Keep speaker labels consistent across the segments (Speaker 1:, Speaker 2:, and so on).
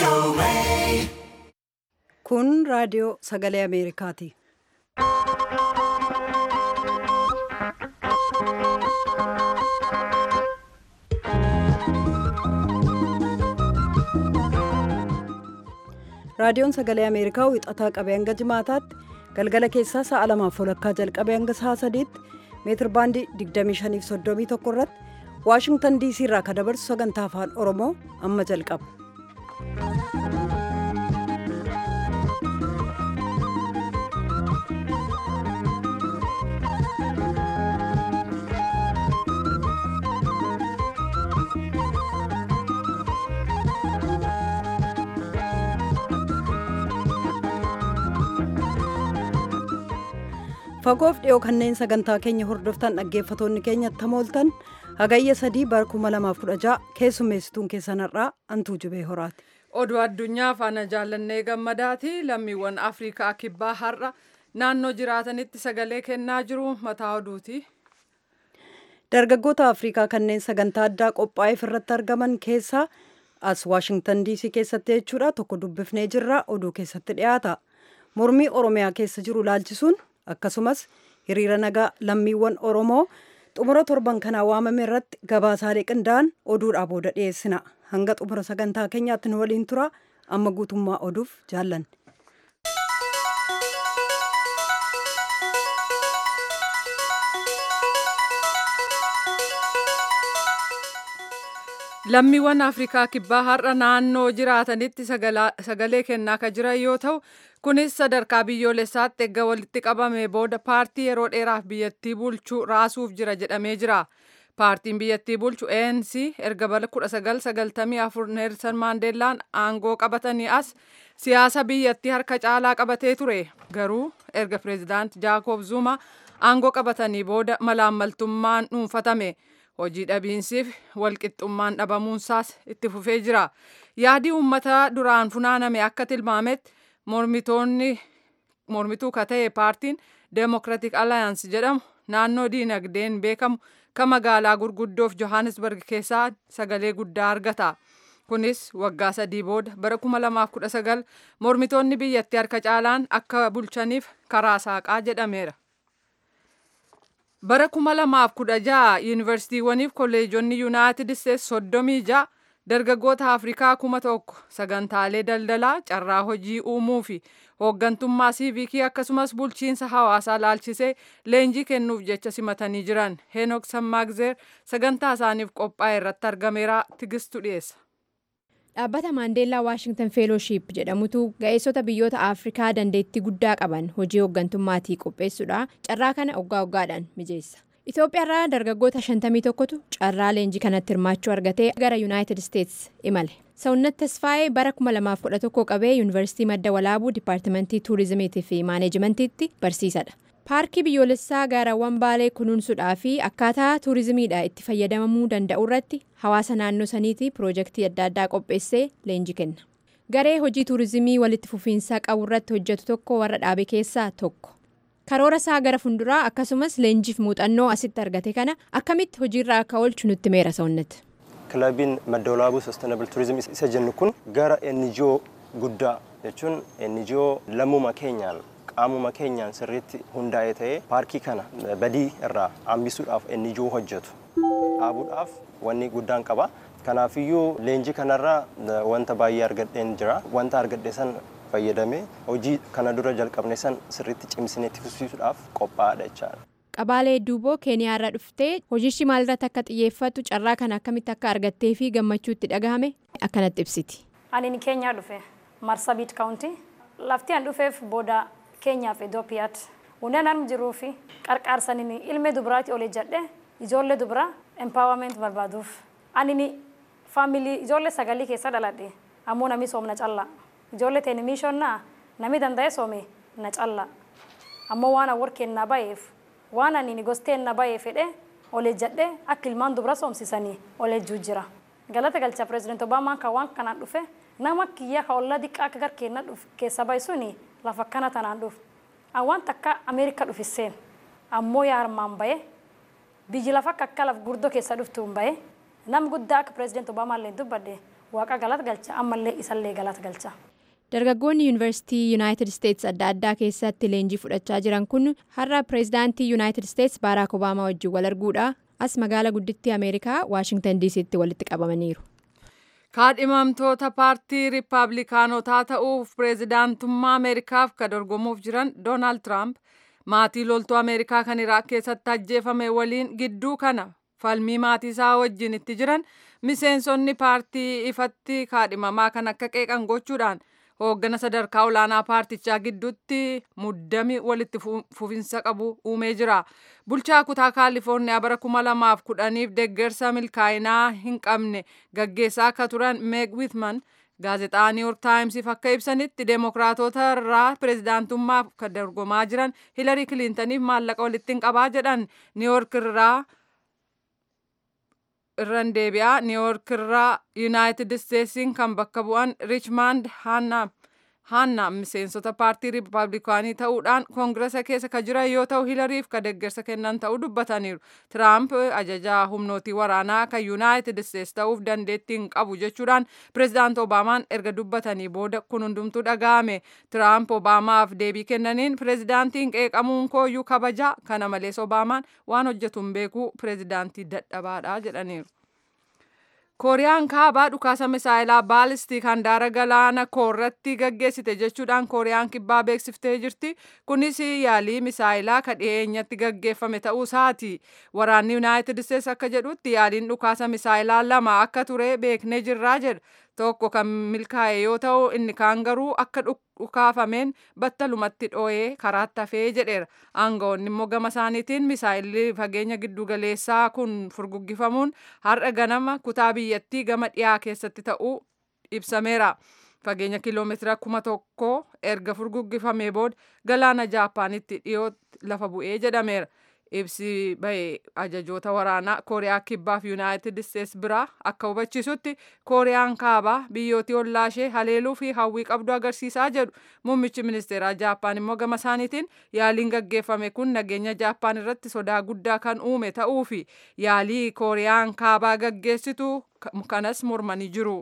Speaker 1: Kun raadiyoo sagalee Ameerikaati. Raadiyoon sagalee Ameerikaa wixataa qabee hanga jimaataatti galgala keessaa sa'a lamaaf walakkaa jalqabee hanga sa'a sadiitti meetir baandii 2531 irratti Waashingtan diisii irraa kan dabarsu sagantaa afaan Oromoo amma jalqaba. fagoof dhiyoo kanneen sagantaa keenya hordoftan dhaggeeffatoonni keenya tamooltan hagayya sadii bara 2016 keessummeessituun keessanarraa antuu jubee horaati.
Speaker 2: Oduu addunyaa faana jaallannee gammadaati lammiiwwan Afrikaa kibbaa har'a naannoo jiraatanitti sagalee kennaa jiru mataa oduuti.
Speaker 1: Dargaggoota Afrikaa kanneen sagantaa addaa qophaa'eef irratti argaman keessaa as Waashingtan diisii keessatti jechuudha tokko dubbifnee jirra oduu keessatti dhiyaata. Mormii Oromiyaa keessa jiru laalchisuun akkasumas hiriira nagaa lammiiwwan Oromoo xumura torban kanaa waamame irratti gabaasaalee qindaa'an oduudhaa booda dhiyeessina. Hanga xumura sagantaa keenyaatti nu waliin tura amma guutummaa oduuf jaallanne.
Speaker 2: Lammiiwwan Afrikaa kibbaa har'a naannoo jiraatanitti sagalee kennaa kan jiran yoo ta'u kunis sadarkaa biyyoolessaatti erga walitti qabame booda paartii yeroo dheeraaf biyyattii bulchuu raasuuf jira jedhamee jira. Paartiin biyyattii bulchu ANC erga bara 1994 Neelsan Maandeellaan aangoo qabatanii as siyaasa biyyattii harka caalaa qabatee ture. Garuu erga pireezidaanti Jaakob Zuma aangoo qabatanii booda malaammaltummaan dhuunfatame. hojii dhabiinsiif walqixxummaan dhabamuunsaas itti fufee jira. Yaadii uummata duraan funaaname akka tilmaametti mormituu ka ta'e paartiin Democratic Alliance jedhamu naannoo diinagdeen beekamu kan magaalaa gurguddoof Johannesburg keessaa sagalee guddaa argata. Kunis waggaa sadii booda bara 2019 mormitoonni biyyattii harka caalaan akka bulchaniif karaa saaqaa jedhameera. Bara 2016 yuunivarsiitiiwwaniif kolleejonni yuunaayitid isteetsi soddomii ja'a dargaggoota Afrikaa kuma tokko sagantaalee daldalaa carraa hojii uumuu fi hooggantummaa siivikii akkasumas bulchiinsa hawaasaa laalchisee leenjii kennuuf jecha simatanii jiran Heenok Sammaagzeer sagantaa isaaniif qophaa'e irratti argameera tigistu dhiyeessa.
Speaker 3: Dhaabbata Maandeellaa Waashingtan Feelooship jedhamutu ga'eessota biyyoota Afrikaa dandeettii guddaa qaban hojii hooggantummaatii qopheessuudha. Carraa kana waggaa waggaadhaan mijeessa. Itoophiyaarraa dargaggoota 51tu carraa leenjii kanatti hirmaachuu argatee gara Yuunaayitid Isteetsi imale. Sawunnat Tasfaayee bara 2011 qabee Yuunivarsiitii Madda Walaabuu Dipaartimentii Tuurizimiitii fi Maaneejimentiitti barsiisadha. Paarkii biyyoolessaa gaarawwan baalee kunuunsuudhaa fi akkaataa tuurizimiidha itti fayyadamamuu danda'u irratti hawaasa naannoo saniitii piroojeektii adda addaa qopheessee leenjii kenna. Garee hojii tuurizimii walitti fufiinsaa qabu irratti hojjetu tokko warra dhaabe keessaa tokko. Karoora isaa gara funduraa akkasumas leenjiif muuxannoo asitti argate kana akkamitti hojiirra akka oolchu nutti meera sa'unnati.
Speaker 4: Kilabiin madda walaabuu Sustainable Tourism isa jennu kun gara NGO guddaa jechuun NGO lammuma keenyaan qaamuma keenyaan sirriitti hundaa'e ta'ee paarkii kana badii irraa hambisuudhaaf NGO hojjetu dhaabuudhaaf wanni guddaan qaba. Kanaafiyyuu leenjii kanarraa wanta baay'ee argadheen jira. Wanta argadhe san fayyadamee hojii kana dura jalqabne san sirriitti cimsinee itti fufsiisuudhaaf qophaa'aadha jechaadha.
Speaker 3: Qabaalee Duuboo Keeniyaarraa dhuftee hojiishi maalirratti akka xiyyeeffatu carraa kana akkamitti akka argattee fi gammachuu itti dhagahame akkanatti ibsiti.
Speaker 5: Ani Keenyaa dhufe Marsabit Kaawuntii lafti an dhufeef booda Keenyaaf Itoophiyaatti. Hundeen an jiruu fi qarqaarsaniin ilmee dubaraatti ol jedhe ijoollee dubaraa empaawament barbaaduuf. Ani faamilii ijoollee sagalii keessa dhaladhe ammoo namni soomna callaa. Ijoollee teeni miishonnaa namni danda'e soome na callaa. Ammoo waan awwar kennaa bayeef waan ani gosteen na bayee fedhe ol jedhe akka ilmaan dubara soomsisanii ol jira. Galata galcha pireezidaantii Obaamaan kan waan kanaan dhufe nama kiyya ka ollaa diqqaa akka garkeenna keessa bahe suni lafa akkana tanaan dhufu. Awwaan takka Ameerika dhufisseen ammoo yaa armaan bahe biyyi lafa akka akka laf gurdoo keessa dhuftuun bahe nam guddaa akka pireezidaantii Obaamaa illee dubbadde waaqa galata galcha ammallee isallee galata galcha.
Speaker 3: dargaggoonni yuunivarsiitii yuunaayitid isteetsi adda addaa keessatti leenjii fudhachaa jiran kun har'a pireezidaantii yuunaayitid isteetsi baaraak obaamaa wajjin wal arguudha as magaala guddittii ameerikaa waashingtan diisiitti walitti qabamaniiru.
Speaker 2: kaadhimamtoota paartii riippaabilikaanotaa ta'uuf pireezidaantummaa ameerikaaf ka dorgomuuf jiran doonaald tiraamp maatii loltuu ameerikaa kan iraaq keessatti ajjeefame waliin gidduu kana falmii maatii isaa wajjin itti jiran miseensonni paartii ifatti kaadhimamaa kan akka qeeqan gochuudhaan hooggana sadarkaa olaanaa paartichaa gidduutti muddami walitti fufinsa qabu uumee jira. Bulchaa kutaa kaalifoorniyaa bara kuma lamaaf kudhaniif deeggarsa milkaa'inaa hin qabne gaggeessaa akka turan meeg wiitman gaazexaa niiwyork taayimsiif akka ibsanitti deemokiraatota irraa pireezidaantummaaf kan dorgomaa jiran hilarii kiliintaniif maallaqa walitti hin qabaa jedhan niiwyork irraa irran deebi'aa niiwyork irraa yuunaayitid isteetsiin kan bakka bu'an riichmaand haanna miseensota paartii riippaabilikaanii ta'uudhaan koongiresa keessa ka jiran yoo ta'u hilariif ka deeggarsa kennan ta'uu dubbataniiru tiraamp ajajaa humnootii waraanaa kan yuunaayitid isteets ta'uuf dandeettii hin qabu jechuudhaan pireezidaant obaamaan erga dubbatanii booda kun hundumtuu dhaga'ame tiraamp obaamaaf deebii kennaniin pireezidaantiin qeeqamuun kooyyuu kabajaa kana malees obaamaan waan hojjetu hin beeku pireezidaantii dadhabaadha jedhaniiru. kooriyaan kaabaa dhukaasa misaayilaa baalistik handaara galaana koorratti gaggeessite jechuudhaan kooriyaan kibbaa beeksiftee jirti kunis yaalii misaayilaa ka dhiyeenyatti gaggeeffame ta'uu isaati waraanni yuunaayitid isteets akka jedhutti yaaliin dhukaasa misaayilaa lama akka ture beeknee jirraa jedha tokko kan milkaa'e yoo ta'u inni kaan garuu akka dhukaafameen battalumatti dhoo'ee karaatti hafee jedheera aangawoonni immoo gama isaaniitiin misaayilli fageenya giddugaleessaa kun furguggifamuun har'a ganama kutaa biyyattii gama dhiyaa keessatti ta'uu ibsameera. fageenya kiiloomeetira kuma tokko erga furguggifamee booda galaana jaapaanitti dhiyootti lafa bu'ee jedhameera. ibsi bahe ajajoota waraanaa kooriyaa kibbaaf yuunaayitid isteets biraa akka hubachisutti kooriyaan kaabaa biyyootii ollaashee haleeluu fi hawwii qabdu agarsiisaa jedhu muummichi ministeeraa jaappaan immoo gama isaaniitiin yaaliin gaggeeffame kun nageenya jaappaan irratti sodaa guddaa kan uume ta'uu fi yaalii kooriyaan kaabaa gaggeessitu kanas mormanii jiru.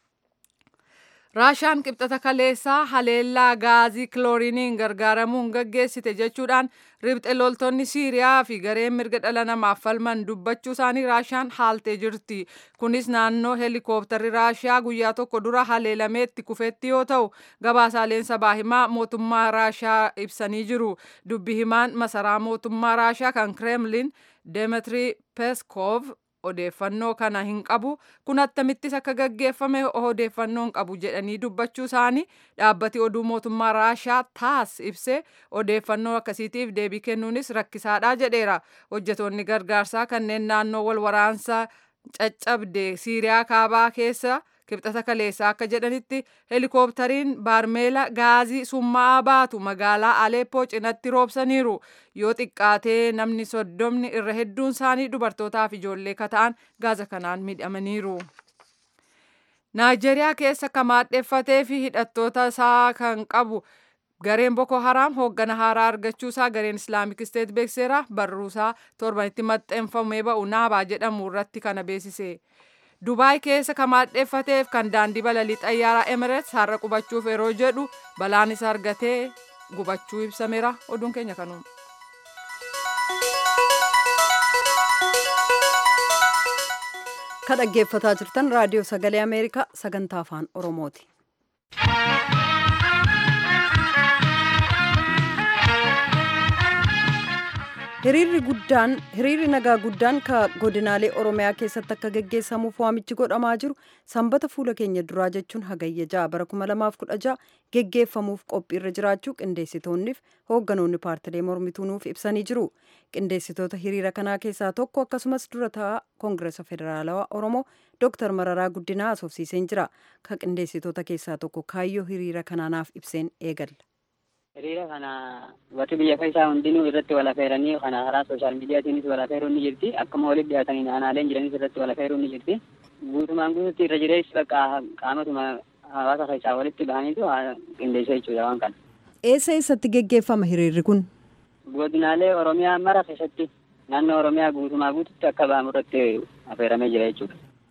Speaker 2: raashaan qibxata kaleessaa haleellaa gaazii kilooriiniin gargaaramuun gaggeessite jechuudhaan ribxe loltoonni siiriyaa fi gareen mirga dhala namaaf falman dubbachuu isaanii raashaan haaltee jirti kunis naannoo heelikooptarri raashiyaa guyyaa tokko dura haleelameetti kufetti yoo ta'u gabaasaaleen sabaa himaa mootummaa raashiyaa ibsanii jiru dubbi himaan masaraa mootummaa raashiyaa kan kireemlin demetri peskov odeeffannoo kana hin qabu kun akkamittis akka gaggeeffame odeeffannoo hin qabu jedhanii dubbachuu isaanii dhaabbati oduu mootummaa raashaa taas ibsee odeeffannoo akkasiitiif deebii kennuunis rakkisaadha jedheera hojjetoonni gargaarsaa kanneen naannoo wal waraansaa caccabde siiriyaa kaabaa keessa kibxata kaleessaa akka jedhanitti heelikooptariin baarmeela gaazii summaa'aa baatu magaalaa aleeppoo cinatti roobsaniiru yoo xiqqaatee namni soddomni irra hedduun isaanii dubartootaa fi ijoollee kata'an gaaza kanaan miidhamaniiru. Naayijeeriyaa keessa kamaadheffatee fi hidhattoota isaa kan qabu gareen Boko Haram hooggana haaraa argachuusaa gareen Islaamik Isteet beekseera barruusaa torbanitti maxxanfamee ba'u naabaa jedhamu irratti kana beeksise. Dubaay keessa kamaadheffateef kan daandii balalii xayyaaraa Emirates har'a qubachuuf yeroo jedhu balaan isa argatee gubachuu ibsameera. Oduun keenya kanuuma.
Speaker 1: Kan dhaggeeffataa jirtan raadiyoo sagalee Ameerikaa sagantaa afaan Oromooti. hiriirri guddaan hiriirri nagaa guddaan ka godinaalee oromiyaa keessatti akka geggeessamuuf waamichi godhamaa jiru sanbata fuula keenya duraa jechuun hagayya ja'a bara 2016 geggeeffamuuf qophiirra jiraachuu qindeessitoonniif hoogganoonni paartilee mormituu nuuf ibsanii jiru qindeessitoota hiriira kanaa keessaa tokko akkasumas dura taa'aa koongireesa federaalawaa oromoo dooktar mararaa guddinaa asoofsiiseen jira ka qindeessitoota keessaa tokko kaayyoo hiriira kanaanaaf ibseen eegalla.
Speaker 6: hiriira kana warri biyya keessaa hundinuu irratti wal affeeranii kana karaa sooshaal miidiyaatiinis wal affeeruun ni jirti akkuma walitti dhiyaatanii aanaaleen jiranis irratti wal affeeruun ni jirti guutumaan guututti irra jireessi bakka qaamatuma hawaasa keessaa walitti bahaniitu qindeessa jechuudha waan kana.
Speaker 1: Eessa eessatti geggeeffama hiriirri kun?
Speaker 6: Godinaalee Oromiyaa mara keessatti naannoo Oromiyaa guutumaa guututti akka ba'amu irratti affeeramee jira jechuudha.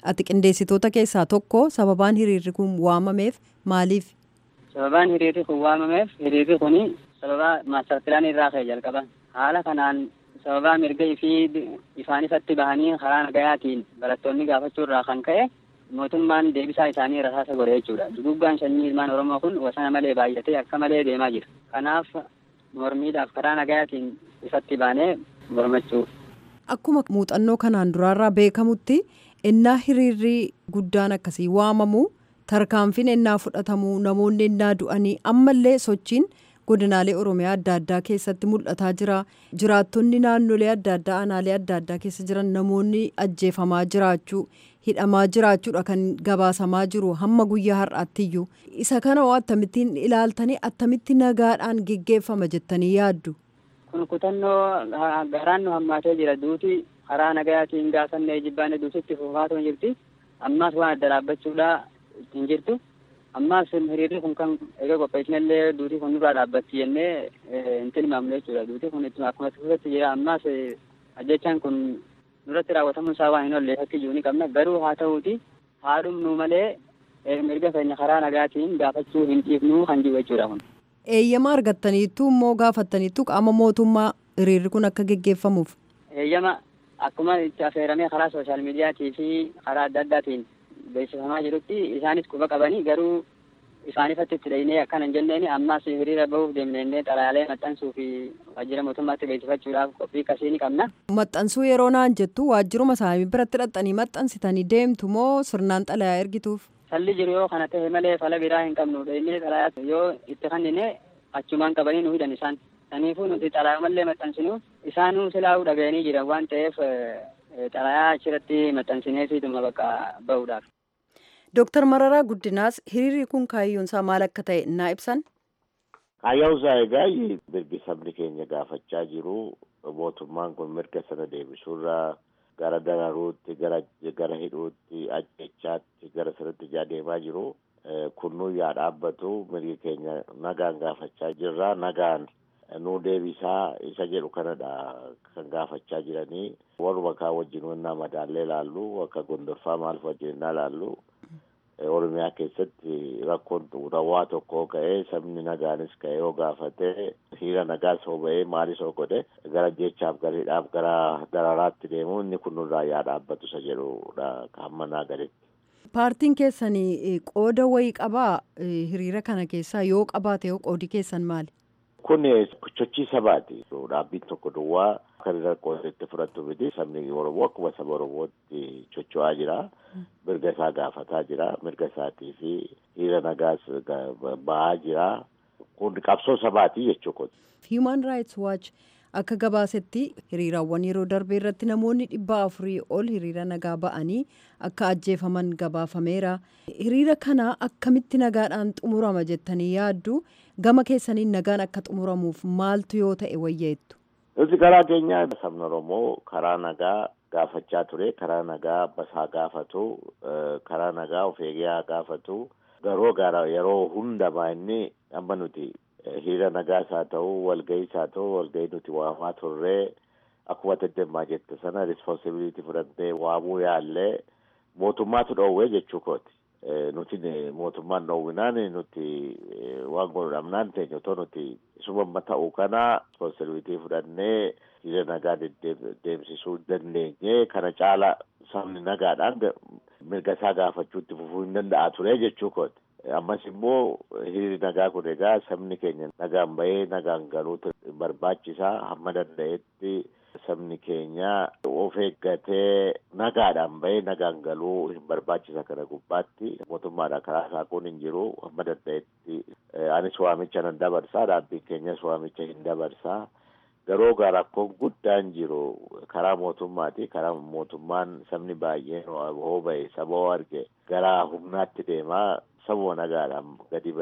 Speaker 1: ati qindeessitoota keessaa tokko sababaan hiriirri kun waamameef maaliif?
Speaker 6: Sababaan hiriirri kun waamameef hiriirri kun sababa maastarpilaan irraa ka'e jalqaba. Haala kanaan sababaa mirga fi ifaan ifatti bahanii karaa nagayaatiin barattoonni gaafachuu irraa kan ka'e mootummaan deebisaa isaanii rasaasa godhe jechuudha. Duguggaan sanyii ilmaan Oromoo kun wasana malee baay'atee akka malee deemaa jira. Kanaaf mormiidhaaf karaa nagayaatiin ifatti baanee mormachuu.
Speaker 1: Akkuma muuxannoo kanaan duraarraa beekamutti ennaa hiriirri guddaan akkasii waamamu tarkaanfiin ennaa fudhatamu namoonni ennaa du'anii ammallee sochiin godinaalee oromiyaa adda addaa keessatti mul'ataa jira jiraattonni naannolee adda addaa aanaalee adda addaa keessa jiran namoonni ajjeefamaa jiraachuu hidhamaa jiraachuudha kan gabaasamaa jiru hamma guyyaa har'aattiyyuu isa kana hoo akkamittiin ilaaltanii attamitti nagaadhaan geggeeffama jettanii yaaddu.
Speaker 6: kun kutannoo garaan nu hammaatee jira duuti karaa nagayaatiin gaafannee jibbaanee duutitti fufaatoo jirti ammaas waan adda dhaabbachuudha hin jirtu ammaas hiriirri kun kan egaa qopheessinallee duutii kun nurraa dhaabbatti jennee hin tilmaamne jechuudha duutii kun ittuma akkuma tuffatti jira ammaas ajjechaan kun nurratti raawwatamuun isaa waan hin oolle fakkii ni qabna garuu haa ta'uuti haa dhumnu malee mirga keenya karaa nagaatiin gaafachuu hin dhiifnu kan jiru jechuudha kun.
Speaker 1: Eeyyama argattaniittu immoo gaafattaniittu qaama mootummaa hiriirri kun akka geggeeffamuuf.
Speaker 6: Eeyyama akkuma itti affeeramee karaa sooshaal miidiyaatii fi karaa adda addaatiin beeksifamaa jirutti isaanis quba qabanii garuu isaan ifatti itti dhahinee akkana hin jenneen ammaas hiriira bahuuf deemnee xalayaalee maxxansuu fi waajjira mootummaatti beeksifachuudhaaf qophii akkasii ni qabna.
Speaker 1: Maxxansuu yeroo naan jettu waajjiruma isaanii biratti dhaqxanii maxxansitanii deemtu moo sirnaan xalayaa ergituuf?
Speaker 6: Salli jiru yoo kana ta'e malee fala biraa hin qabnu inni xalayaa yoo itti kennine achumaan qabanii nu hidhan isaan. Kanaafuu nuti xalayaa malee maxxansinu isaanuu silaa'uu dhaga'anii jiran waan ta'eef xalayaa achirratti maxxansinee fiiduma bakka bahuudhaaf.
Speaker 1: Dooktar Mararaa Guddinaas hiriirri kun kaayyoon isaa maal akka ta'e naa ibsan.
Speaker 7: Kaayyoon isaa egaa mirgi sabni keenya gaafachaa jiru mootummaan kun mirga sana deebisuurraa gara dararuutti gara gara hidhuutti ajjechaatti gara sanatti ijaa deemaa jiru kunnuu yaa dhaabbatu mirgi keenya nagaan gaafachaa jirra nagaan nuu deebisaa isa jedhu kanadha kan gaafachaa jiranii warruma kaa wajjin wannaa madaallee laallu akka gondorfaa maal wajjin innaa laallu oromiyaa keessatti rakkoon rawwaa tokkoo ka'ee sabni nagaanis ka'ee yoo gaafate hiriira nagaas hoo ba'ee maalis hoo godhe gara jechaaf gara hidhaaf gara dararaatti deemu inni kun nurraa yaa dhaabbatu isa jedhudha hamma naa gaditti.
Speaker 1: Paartiin keessan qooda wayii qabaa hiriira kana keessaa yoo qabaate yoo qoodi keessan maali?
Speaker 7: Kun sochii sabaati. Dhaabbiin tokko duwwaa kan rakkoo itti fudhattu miti sabni Oromoo akkuma saba Oromootti socho'aa jira. Mirga isaa gaafataa jira. Mirga isaatii fi hiriira nagaas bahaa jira. Kun qabsoo sabaati jechuudha.
Speaker 1: Human Rights Watch akka gabaasetti hiriiraawwan yeroo darbee irratti namoonni dhibba afurii ol hiriira nagaa ba'anii akka ajjeefaman gabaafameera. Hiriira kana akkamitti nagaadhaan xumurama jettanii yaaddu gama keessaniin nagaan akka xumuramuuf maaltu yoo ta'e wayyeettu.
Speaker 7: Nuti karaa keenya sabni Oromoo karaa nagaa gaafachaa ture karaa nagaa basaa gaafatu karaa nagaa of eegaa gaafatu garuu gara yeroo hundamaa inni amma nuti hiriira nagaas haa ta'u walga'iis haa ta'u walga'ii nuti waamaa turree akkuma deddeemaa jette sana rispoonsibiliitii fudhannee waamuu yaallee mootummaatu dhoowwee jechuu kooti. Nuti mootummaan dhoowwinaan nuti waan godhamnaan teenya otoo nuti isuma ta'uu kana rispoonsibiliitii fudhannee hiriira nagaa deemsisuu dandeenye kana caala sabni nagaadhaan mirga isaa gaafachuutti fufuu hin danda'a ture jechuu kooti. ammas immoo hiriirri nagaa kun egaa sabni keenya nagaan bahee nagaan galuutu barbaachisaa hamma danda'etti sabni keenya of eeggatee nagaadhaan bahee nagaan galuu hin barbaachisa kana gubbaatti mootummaadha karaa isaa kun hin jiru hamma danda'etti anis waamicha nan dabarsaa dhaabbiin keenyas waamicha hin dabarsaa garuu gaa rakkoon guddaan jiru karaa mootummaati karaa mootummaan sabni baay'een hoo bahe saba hoo arge gara humnaatti deemaa sabuma nagaadhaan gadi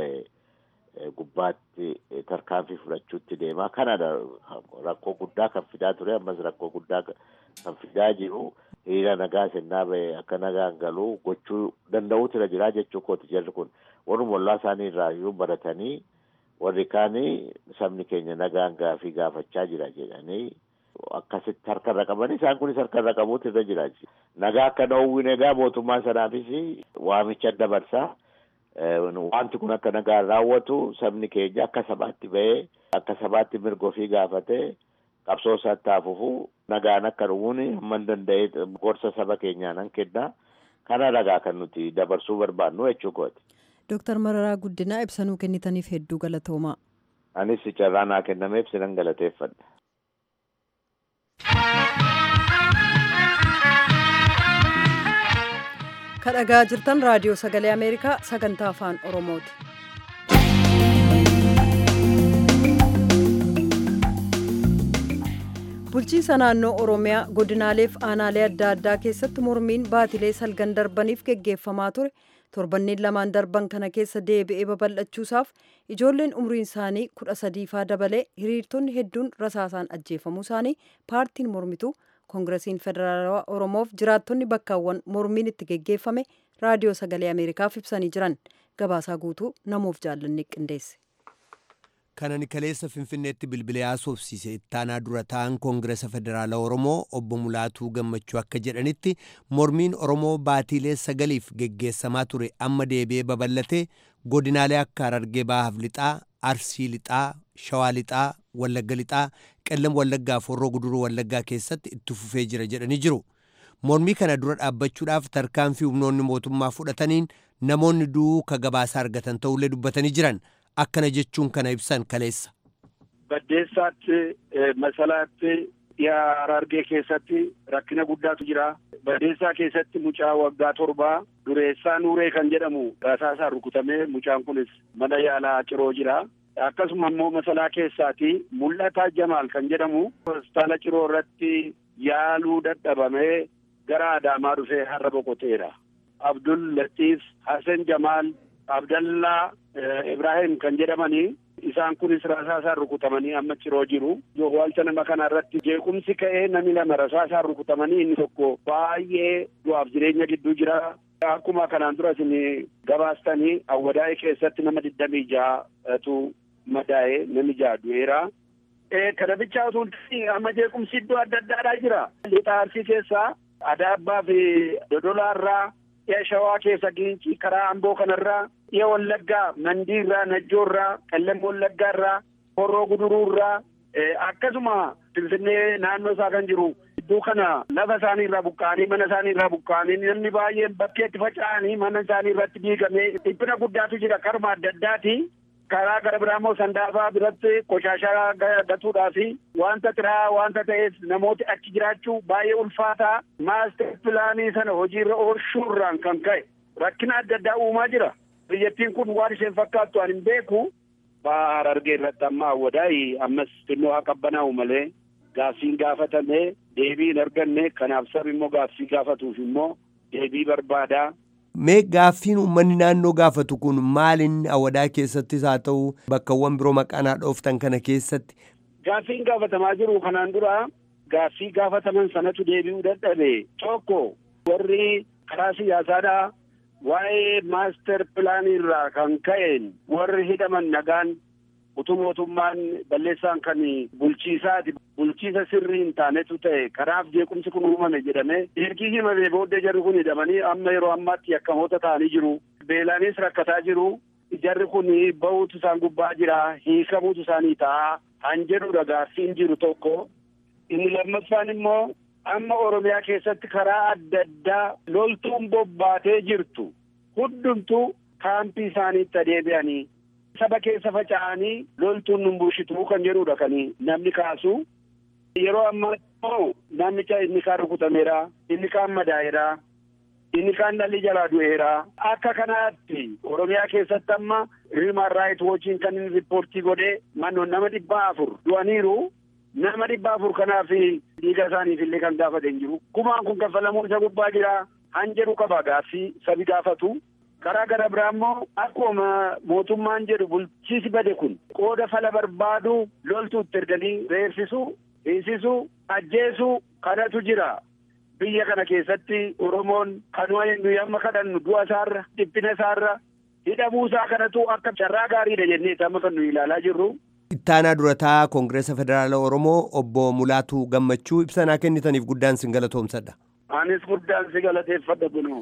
Speaker 7: ba'e gubbaatti tarkaanfii fudhachuutti deemaa kanadha rakkoo guddaa kan fidaa ture ammas rakkoo guddaa kan fidaa jiru hiriira nagaa sennaa ba'e akka nagaan galuu gochuu danda'uutu irra jiraa jechuu kooti jarri kun warruma ollaa isaanii irraa iyyuu baratanii warri kaanii sabni keenya nagaan gaafii gaafachaa jira jedhanii akkasitti harkarra qaban isaan kunis harkarra qabuutu irra jiraachi. Nagaa akka dhoowwin egaa mootummaa sanaafis waamicha dabarsaa. Wanti kun akka nagaan raawwatu sabni keenya akka sabaatti ba'ee akka sabaatti mirga ofii gaafatee qabsoo isaatti haafufu nagaan akka dhumuun hamman danda'ee gorsa saba keenyaa nan kenna. Kana nagaa kan nuti dabarsuu barbaannu jechuu kooti.
Speaker 1: Dooktar Mararaa Guddinaa ibsanuu kennitaniif hedduu galatoomaa.
Speaker 7: Anis carraa naa kennameef sinan galateeffadha.
Speaker 1: kadhagaa jirtan raadiyoo sagalee ameerikaa sagantaa afaan oromooti. bulchiinsa naannoo oromiyaa godinaaleef aanaalee adda addaa keessatti mormiin baatilee salgan darbaniif geggeeffamaa ture torbanneen lamaan darban kana keessa deebi'ee babal'achuusaaf ijoolleen umriin isaanii kudha sadiifaa dabalee hiriirtonni hedduun rasaasaan ajjeefamuu isaanii paartiin mormituu koongiresiin federaalawaa oromoof jiraattonni bakkaawwan mormiin itti geggeeffame raadiyoo sagalee ameerikaaf ibsanii jiran gabaasaa guutuu namuuf jaallanni qindeesse.
Speaker 8: kanan kaleessa finfinneetti bilbilee haasofsiise ittaanaa dura ta'an koongiresa federaalaa oromoo obbo mulaatuu gammachuu akka jedhanitti mormiin oromoo baatiilee sagaliif geggeessamaa ture amma deebi'ee babal'ate godinaalee akka harargee bahaaf lixaa arsii lixaa shawaa lixaa wallagga lixaa qellam wallaggaa fi horroo guduruu wallaggaa keessatti itti fufee jira jedhanii jiru mormii kana dura dhaabbachuudhaaf tarkaanfii humnoonni mootummaa fudhataniin namoonni duuka gabaasaa argatan ta'ullee dubbatanii jiran akkana jechuun kana ibsan kaleessa.
Speaker 9: Baddeessaatti masalaatti dhiyaa harargee keessatti rakkina guddaatu jira. Baddeessaa keessatti mucaa waggaa torbaa dureessaa nuuree kan jedhamu rasaasaan rukutamee mucaan kunis mana yaalaa ciroo jira. Akkasuma immoo masalaa keessaati mul'ataa jamaal kan jedhamu hospitaala ciroo irratti yaaluu dadhabamee gara adaamaa dhufee har'a boqoteera. Abdul Latiif Hasan Jamaal Abdallaa Ibrahim kan jedhamanii isaan kunis rasaasaan rukutamanii amma ciroo jiru. Waalcha nama kana irratti jeequmsi ka'ee namni lama rasaasaan rukutamanii inni tokko baay'ee du'aaf jireenya gidduu jira. Akkuma kanaan dura isin gabaastanii awwadaa'ee keessatti nama digdamii ja'atu madaa'ee namni ja'a du'eera. Kana bichaa osoo amma jeequmsi iddoo adda addaadhaa jira. Lixa Arsii keessaa Adaabbaa fi Dodolaarraa dhiya Shawaa keessa Giincii karaa Amboo kanarraa dhiya Wallaggaa Mandiirraa Najjoorraa Qellem Wallaggaarraa Horroo Guduruurraa akkasuma Finfinnee naannoo isaa kan jiru iddoo kana lafa isaanii irraa buqqa'anii mana isaanii irraa buqqa'anii namni baay'een bakkeetti faca'anii mana isaanii irratti diigamee dhiphina guddaatu jira karuma adda addaati. karaa gara biraa immoo sandaafaa biratti qoshaashaa gatuudhaa fi wanta tiraa wanta ta'eef namooti achi jiraachuu baay'ee ulfaataa maaster pilaanii sana hojiirra oolchuurraan kan ka'e rakkina adda addaa uumaa jira biyyattiin kun waan isheen fakkaattu ani hin beeku harargee irratti amma awwadaayi ammas xinnoo haa qabbanaa'u malee gaaffiin gaafatame deebii hin arganne kanaaf sabi immoo gaaffii gaafatuuf immoo deebii barbaadaa
Speaker 8: Mee gaaffiin uummanni naannoo gaafatu kun maalin awadaa keessattis haa ta'u bakkawwan biroo maqaanaa dhooftan kana keessatti.
Speaker 9: Gaaffiin gaafatamaa jiru kanaan dura gaaffii gaafataman sanatu deebi'uu dadhabe tokko warri karaa siyaasaadhaa waa'ee maaster pilaanii irraa kan ka'een warri hidhaman nagaan utuu mootummaan balleessaan kan bulchiisaati bulchiisa sirrii hin taanetu ta'e kanaaf jeequmsi kun uumame jedhame ergii himamee booddee jarri kun hidhamanii amma yeroo ammaatti yakkamoota ta'anii jiru beelaanis rakkataa jiru jarri kun bahuutu isaan gubbaa jira hiikamuutu isaanii ta'a han jedhudha gaaffiin jiru tokko inni lammaffaan immoo amma oromiyaa keessatti karaa adda addaa loltuun bobbaatee jirtu hundumtuu kaampii isaaniitti adeebi'anii saba keessa faca'anii loltuun nun bulchituu kan jedhudha kan namni kaasu yeroo ammaa immoo namicha inni kaan rukutameera inni kaan madaa'eera inni kaan dhalli jalaa du'eera akka kanaatti oromiyaa keessatti amma hiiman raayit woochiin kan inni riippoortii godhee mannoon nama dhibba afur du'aniiru nama dhibba afur kanaaf dhiiga isaaniif illee kan gaafate hin jiru gumaan kun kaffalamuu isa gubbaa jira han jedhu qaba gaaffii sabi gaafatu karaa gara biraa immoo akkuma mootummaan jedhu bulchiisi bade kun qooda fala barbaadu loltuutti erganii reebsisuu hiisisuu ajjeesuu kanatu jira biyya kana keessatti oromoon kanuma nuyi amma kadhannu du'a isaarra dhiphina isaarra hidhamuu isaa kanatu akka carraa gaariidha jennee amma kan nuyi ilaalaa jirru
Speaker 8: Ittaanaa durataa Koongireesa Federaala Oromoo obbo Mulaatuu Gammachuu ibsanaa kennitaniif guddaan sin galatoomsadha.
Speaker 9: Anis guddaan si galateeffadha kunoo.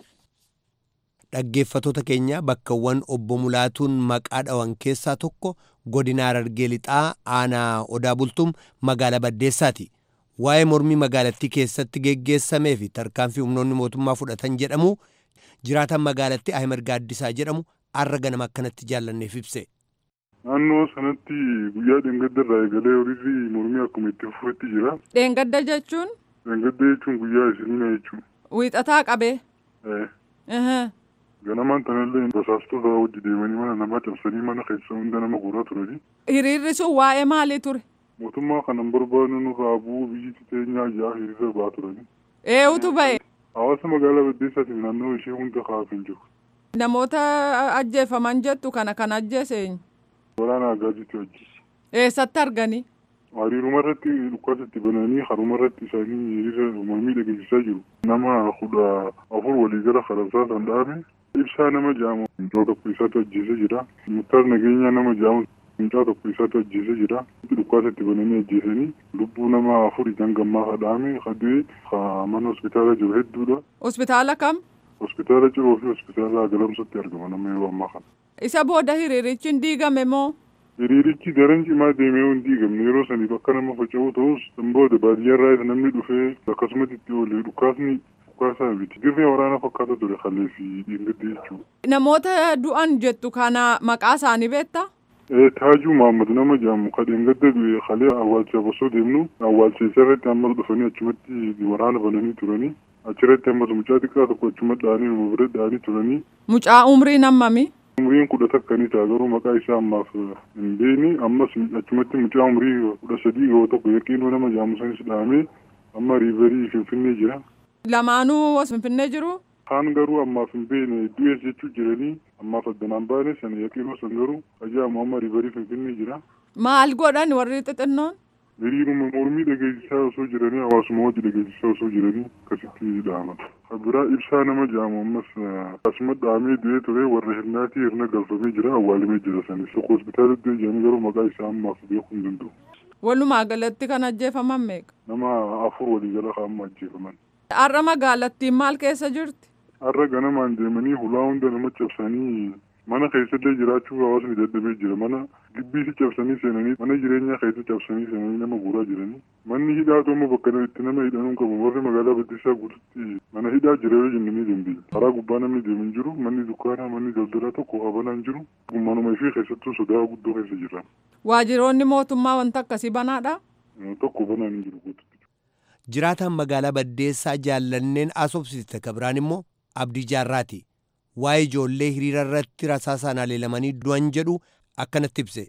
Speaker 8: Dhaggeeffatoota keenya bakkawwan obbo Mulaatuun maqaa dhawan keessaa tokko godina Harargee Lixaa aanaa Odaa Bultuum magaalaa Baddeessaati. Waa'ee mormii magaalattii keessatti geggeessamee fi tarkaanfii humnoonni mootummaa fudhatan jedhamu jiraatan magaalattii Ahimad Gaaddisaa jedhamu arra ganama akkanatti jaallanneef ibse.
Speaker 10: Naannoo sanatti guyyaa dheengadda irraa eegalee horiirri mormii akkuma itti fufetti jira.
Speaker 2: Dheengadda jechuun
Speaker 10: Dheengadda jechuun guyyaa isiniina jechuudha.
Speaker 2: wiixataa qabee.
Speaker 10: Eh,
Speaker 2: Ehee.
Speaker 10: Ganamaan tanallee basaastota wajji deemanii mana namaa cabsanii mana keessa hunda nama guuraa turani.
Speaker 2: Hiriirri sun waa'ee maalii ture?
Speaker 10: Mootummaa kanan barbaadnu nurraa bu'uu biyyi teenyaa ijaa hiriira ba'aa turani.
Speaker 2: Eenyutu ba'e?
Speaker 10: Hawaasa magaalaa Baddeessaatiif naannoo ishee hunda kaafin jiru.
Speaker 2: Namoota ajjeefaman jettu kana kan ajjeese eenyu?
Speaker 10: Waraana Agaaziitti wajji.
Speaker 2: Eessatti arganii?
Speaker 10: Hariiruma irratti dhukkasatti bananii haruma irratti isaanii hiriira mormii dhageessisaa jiru. Nama kudha afur walii gara Faransaa kan dhaame ibsaa nama jaamu mucaa tokko isaatu ajjeesee jira. Murtaar nageenyaa nama jaamu mucaa tokko isaatu ajjeesee jira. Dhukkasatti bananii ajjeesanii lubbuu nama afur ijaan gammaa kadhaame kadee mana hospitaala jiru hedduudha.
Speaker 2: Hospitaala kam?
Speaker 10: Hospitaala Ciroo fi hospitaala Galamsootti argama nama yeroo ammaa kana.
Speaker 2: Isa booda hiriirichi hin diigame moo?
Speaker 10: Hiriirichi daran cimaa deemee hin diigamne yeroo saniif akka nama faca'u ta'us kan booda baadiyyaa irraa namni dhufee akkasumatti itti oole dhukaasni dhukaasaa miti dirree waraanaa fakkaata ture kallee fi dhiingadde jechuudha.
Speaker 2: Namoota du'an jettu kana maqaa isaanii beektaa?
Speaker 10: Eh, Taajuu Mahammad nama jedhamu kadheen gadda du'e kalee awwaalchaaf osoo deemnu awwaalcha isaa irratti ammas dhufanii achumatti waraana bananii turanii achirratti ammas mucaa xiqqaa tokko achuma dha'anii nama bira dha'anii turanii
Speaker 2: Mucaa umriin hammami?
Speaker 10: umriin kudha takkanii ta'a garuu maqaa isaa ammaaf hin beekne ammas achumatti mucaa umrii kudha sadii yoo tokko yaqiinoo nama jedhamu sanis dhahamee amma riiverii finfinnee jira.
Speaker 2: Lamaanuu as finfinnee jiru?
Speaker 10: Kaan garuu ammaaf hin beekne du'ees jechuu jiranii ammaaf addanaan baane sana yaqiinoo san garuu ajaa'imu amma riiverii finfinnee jira.
Speaker 2: Maal godhan warri xixinnoon?
Speaker 10: Hiriiruma mormii dhageessisaa osoo jiranii hawaasuma wajji dhageessisaa osoo jiranii akkasitti dhahaman. Biraa ibsaa nama jedhamu ammas asuma dhahamee du'ee ture warra hirnaatii hirna galfamee jira awwaalamee jira sanis tokko hospitaala iddoo jedhanii garuu maqaa isaa ammaaf beekuu hin danda'u.
Speaker 2: Walumaa galatti kan ajjeefaman meeqa?
Speaker 10: Nama afur walii gala amma ajjeefaman.
Speaker 2: Har'a magaalattiin maal keessa jirti?
Speaker 10: Har'a ganamaan deemanii hulaa hunda nama cabsanii mana keessallee jiraachuu hawaasni dadhabee jira mana gibbiisi cabsanii seenanii mana jireenyaa keessa cabsanii seenanii nama guuraa jiranii manni hidhaa tokko bakka itti nama hidhanuu qabu warri magaalaa Baddeessaa guututti mana hidhaa jira yoo jennee ni dandeenya karaa gubbaa namni deemu hin jiru manni dukkaanaa manni daldalaa tokko qabanaa hin jiru manuma ishee keessattuu sodaa guddoo keessa jira
Speaker 2: Waajjiroonni mootummaa wanta akkasii banaadha?
Speaker 10: tokko banaan hin jiru guututti.
Speaker 8: Jiraataan magaalaa Baddeessaa jaallanneen asobsiste kabiraan immoo Abdii Jaarraati. Waa'ee ijoollee hiriira irratti rasaasaan haleelamanii du'an jedhu akkanatti ibse.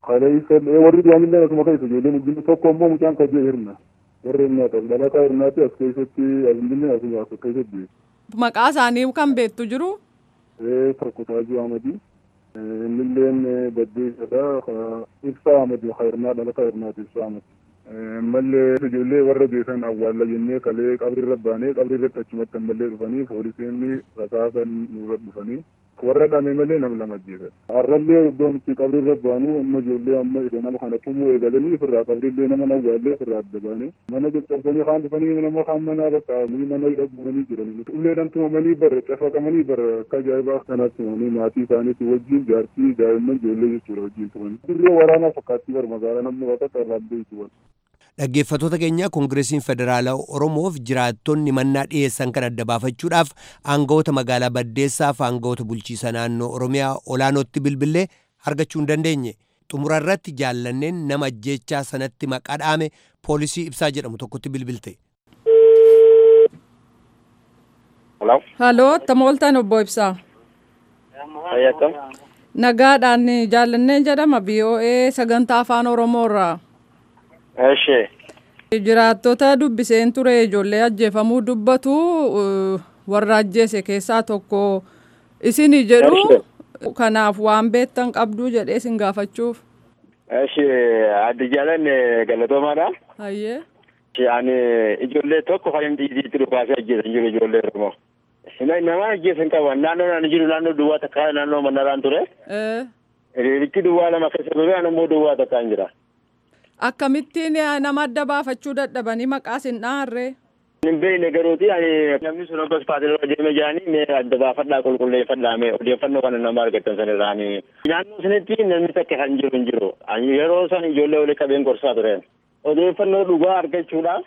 Speaker 10: warri du'anillee asuma keessa ijoolleen wajjin tokko immoo mucaan kabjee hirna warri hirnaata dhalataa hirnaati as keessatti asillee asuma as keessatti
Speaker 2: Maqaa isaanii kan beektu jiru?
Speaker 10: tokko taajuu amadii innilleen baddeessadha ibsaa amadii hirnaa dhalataa hirnaati ibsaa amadii mallee ijoollee warra beekan awwaalla jennee kalee qabrirra baanee qabrirratti achumatti ammallee dhufanii poolisiin rasaasan nurra dhufanii warra dhame malee nam lama ajjeesan. Har'allee iddoo nuti qabrirra baanu amma ijoollee amma isa nama kana tumuu eegalanii ofirraa qabrillee nama nawwaallee ofirraa adda baane mana caccabsanii kaan dhufanii nama kaan manaa bakkaa'anii mana hidhaguuranii jiran. Ulleedhaan tumamanii bara cafaqamanii bara akka ajaa'ibaa kanatti tumanii maatii isaaniitti wajjin jaartii daa'imman ijoollee jechuudha wajjin tumanii. Dirree waraanaa fakkaattii bara magaalaa namni waaqa qarraabbee jechuudha.
Speaker 8: Dhaggeeffattoota keenya Koongireesiin Federaalaa Oromoof jiraattonni mannaa dhiyeessan kan adda baafachuudhaaf aangawoota magaalaa Baddeessaaf aangawoota bulchiisa naannoo Oromiyaa olaanootti bilbilee argachuu hin dandeenye. Xumura irratti jaallanneen nama ajjeechaa sanatti maqaa dhaame poolisii ibsaa jedhamu tokkotti bilbilte.
Speaker 2: Haloo, attam ooltan obbo Ibsaa.
Speaker 11: Fayyakam.
Speaker 2: Nagaadhaan jaallanneen jedhama BOA sagantaa afaan Oromoorraa.
Speaker 11: Eshi.
Speaker 2: Jiraattota dubbiseen ture ijoollee ajjeefamuu dubbatu warra ajjeese keessaa tokko isin jedhu kanaaf waan beektan qabduu jedhee isin gaafachuuf.
Speaker 11: Eshi addi jaalan galatoomaadha.
Speaker 2: Hayyee.
Speaker 11: Ani ijoollee tokko kan inni dhiisitti dhufaasee ajjeesan jiru ijoollee Oromoo. Nama ajjeesan qaban naannoo ani jiru naannoo duwwaa takka naannoo mannaraan ture. Hiriirichi duwwaa lama keessa ture an immoo duwwaa takkaan jira.
Speaker 2: Akkamittiin nama adda baafachuu dadhabanii maqaa sin dhaharree?
Speaker 11: Hin beekne garuuti ani namni sun obbo Spaatiloo deeme jedhanii mee adda baafadhaa qulqulleeffadhaa mee odeeffannoo kana nama argattan san irraanii. Naannoo sanitti namni takka kan jiru hin jiru. Ani yeroo san ijoollee walii qabeen gorsaa turen. Odeeffannoo dhugaa argachuudhaaf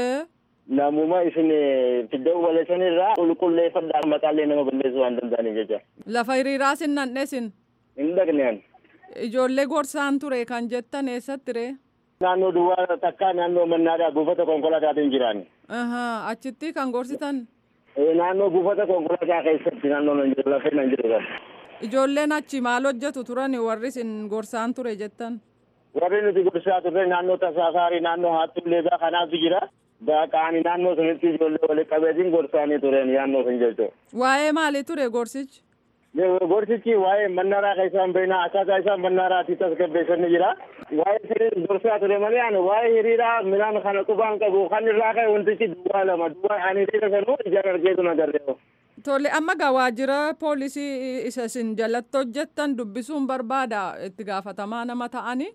Speaker 11: namuma isin fidda'uu balleessan irraa qulqulleeffadhaa maqaalee nama balleessuu waan danda'aniif jecha.
Speaker 2: Lafa hiriiraa sin nannesin.
Speaker 11: Hin dhaqneen.
Speaker 2: Ijoollee gorsaan ture kan jettan eessatti ree?
Speaker 11: Naannoo duwwaa takkaa naannoo mannaadhaa buufata konkolaataatiin jiran.
Speaker 2: Achitti kan gorsitan?
Speaker 11: Naannoo buufata konkolaataa keessatti naannoo nan jiru lafee nan jiru kan.
Speaker 2: Ijoolleen achi maal hojjetu turan warri isin gorsaan ture jettan?
Speaker 11: Warri nuti gorsaa turre naannoo tasaasaarii naannoo haattuullee baa kanaatu jira. Qaani naannoo sanitti ijoollee waliin qabeetiin gorsaanii turen naannoo sun jechuudha.
Speaker 2: Waa'ee maalii ture gorsichi?
Speaker 11: Gorsichi waa'ee mannaraa keessaan beeknaa akkaataa isaan mannaaraatti tasgabbeessan ni jira. Waa'ee sirrii gorsaa ture malee ani waa'ee hiriiraa midhaan kana qubaan qabu kan irraa ka'e wantichi duwwaa lama duwwaa ani teessa sanuu ijaan argeetu na garreeru.
Speaker 2: Tole amma gaa waajjira poolisii isa isin jalatti hojjettan dubbisuun barbaada itti gaafatamaa nama ta'anii.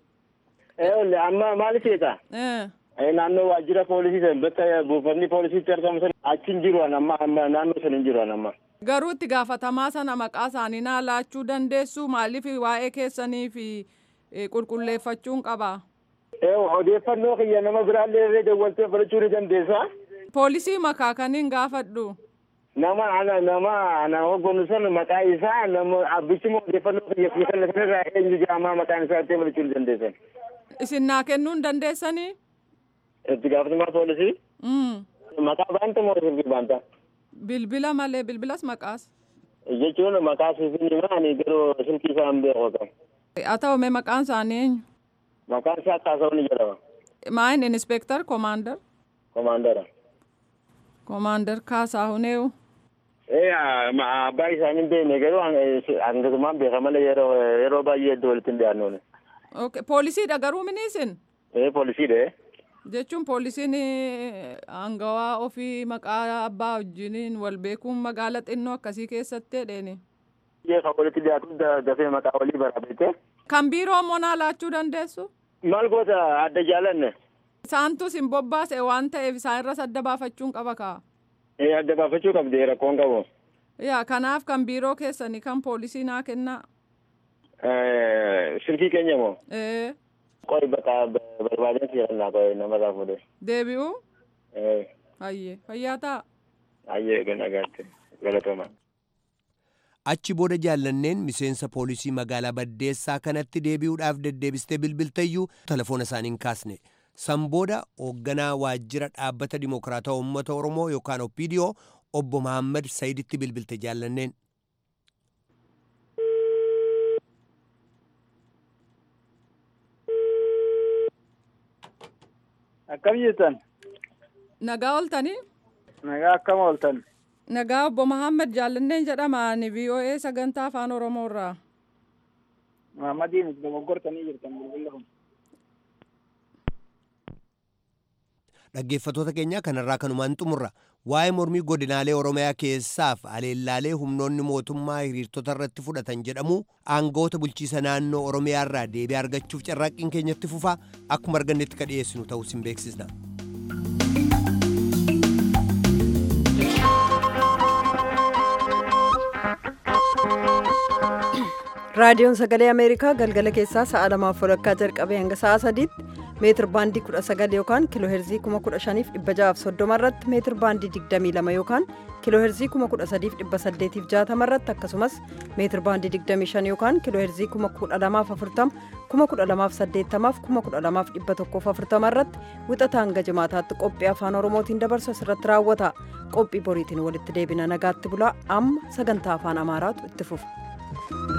Speaker 11: Ee amma maal seeta? Naannoo waajjira poolisii san bakka buufanni poolisiitti argamu san achi hin jiru amma amma naannoo san hin jiru amma.
Speaker 2: Garuu itti gaafatamaa sana maqaa isaanii naa laachuu dandeessu maaliif waa'ee keessanii fi qulqulleeffachuun qaba.
Speaker 11: Odeeffannoo kiyya nama biraallee irree dawwaltee fudhachuu ni dandeessa.
Speaker 2: Poolisii makaa kaniin gaafadhu.
Speaker 11: Nama ana nama ana hoggonu san maqaa isaa nama abbichuma odeeffannoo kiyya fi kan sanirraa eenyu jedhamaa maqaan isaa itti fudhachuu ni dandeessan.
Speaker 2: Isin naa kennuu hin dandeessanii?
Speaker 11: Itti gaafatamaa poolisii? Maqaa baanta moo sirbii baanta?
Speaker 2: Bilbila malee bilbilas maqaas.
Speaker 11: Jechuun maqaa siifin himaa ani garuu silkii isaa hin beeku qaba.
Speaker 2: Haa ta'u mee maqaan isaanii eenyu?
Speaker 11: Maqaan isaa Kaasaawwan jedhama.
Speaker 2: Maayin inspektar komaandar?
Speaker 11: Komaandara.
Speaker 2: Komaandar Kaasaahun eewu?
Speaker 11: Ee abbaa isaanii hin beekne garuu hangasumaan beeka malee yeroo yeroo baay'ee iddoo walitti hin dhiyaannuuni.
Speaker 2: Poolisiidha garuu miniisin?
Speaker 11: Ee poolisiidha.
Speaker 2: Jechuun poolisiin hangawaa ofii maqaa abbaa wajjiniin wal beekuun magaala xinnoo akkasii keessatti hedheeni.
Speaker 11: Kan walitti dhiyaatu dafee maqaa walii baraabete.
Speaker 2: Kan biiroo monaa laachuu dandeessu?
Speaker 11: Maal goota adda jaalanne?
Speaker 2: Isaantu sin bobbaase waan ta'eef isaan irras adda baafachuun qaba kaa.
Speaker 11: Ee adda baafachuu qabdi rakkoon qabu.
Speaker 2: Yaa kanaaf kan biiroo keessanii kan poolisii naa kennaa.
Speaker 11: Silkii keenya moo?
Speaker 2: Ee.
Speaker 11: Qoy bakka barbaadeen sirannaa qoy namarraa fuudhe.
Speaker 2: Deebi'uu?
Speaker 11: Ee.
Speaker 2: Hayyee fayyaa ta'a.
Speaker 11: Hayyee ganagaatti galatooma.
Speaker 8: Achi booda jaallanneen miseensa poolisii magaalaa Baddeessaa kanatti deebi'uudhaaf deddeebistee bilbilteeyyuu telefoona isaanii hin kaasne. San booda hoogganaa waajjira dhaabbata Dimokiraatawaa Uummata Oromoo yookaan OPDO obbo Mahammad Sayiditti bilbilte jaallanneen.
Speaker 12: Akkam jettan?
Speaker 2: Nagaa ooltanii?
Speaker 12: Nagaa akkam ooltan?
Speaker 2: Nagaa obbo Mahammad Jaallanneen jedhama ani VOA sagantaa afaan Oromoo irraa.
Speaker 12: Mahammadiin dogoggortanii jirtan bilbila kun.
Speaker 8: Dhaggeeffattoota keenya kanarraa kanumaan xumurra waa'ee mormii godinaalee Oromiyaa keessaaf aleellaalee humnoonni mootummaa hiriirtota irratti fudhatan jedhamu aangoota bulchiisa naannoo Oromiyaa irraa deebii argachuuf carraaqqiin keenyatti fufaa akkuma argannetti ka dhiyeessinu ta'uu sin beeksisna.
Speaker 1: raadiyoon sagalee ameerikaa galgala keessaa sa'a lamaaf walakkaa jalqabee hanga sa'a sadiitti meetir baandii 19 yookaan kiiloo heerzii 15630 irratti meetir baandii 22 yookaan kiiloo heerzii 13860 irratti akkasumas meetir baandii 25 yookaan kiiloo heerzii 12040 12080 12140 irratti wixata hanga jimaataatti qophii afaan oromootiin dabarsu asirratti raawwata qophii boriitiin walitti deebina nagaatti bulaa amma sagantaa afaan amaaraatu itti fufa.